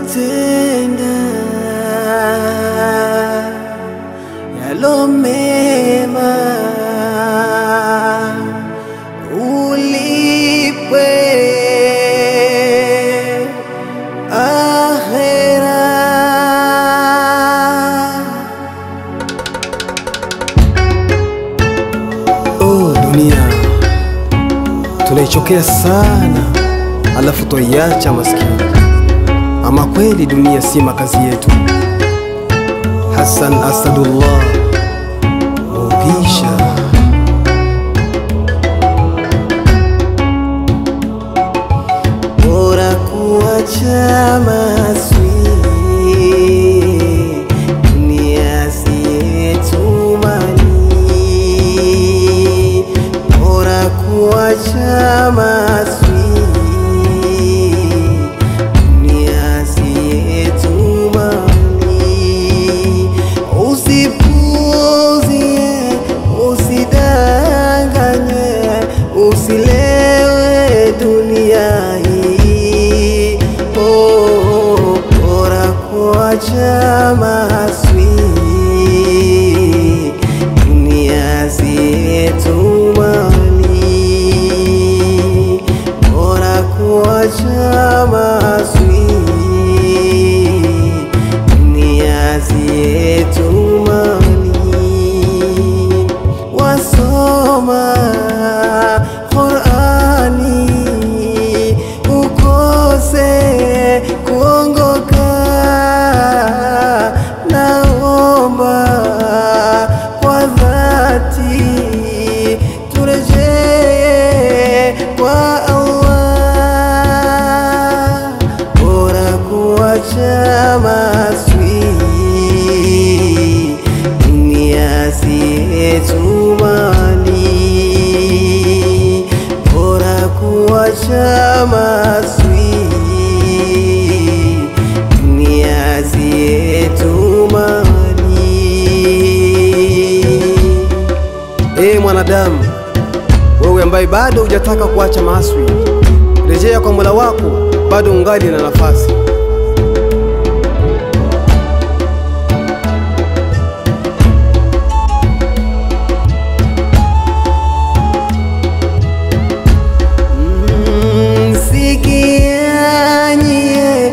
tenda yalo mema, ulipwe akhera. Oh, dunia tunaichokea sana, alafu twaiacha maskini. Ama kweli dunia si makazi yetu. Hassan Asadullah Mugisha. Bora kuacha maswi, dunia si yetu mali. Bora kuacha maswi, dunia si yetu mali. Usipuuzie, usidanganywe, usilewe dunia hii. Oh, bora kuacha maswi, dunia si yetu mali. Bora kuacha maswi, dunia si yetu mali wasoma Qurani ukose kuongoka, naomba kwa dhati turejee kwa Allah, bora kuacha maswi dunia si yetu mali, bora kuacha maswi dunia si yetu mali. Ee mwanadamu, wewe ambaye bado hujataka kuacha maaswi, rejea kwa Mola wako, bado ungali na nafasi. Mm, Sikianye,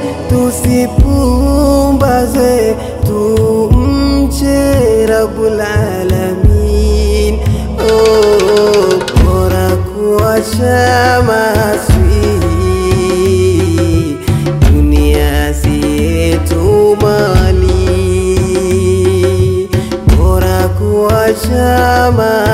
tusipumbaze, tumche Rabbul Alamin. Oh, bora kuacha maswi, dunia si yetu mali, bora kuacha maswi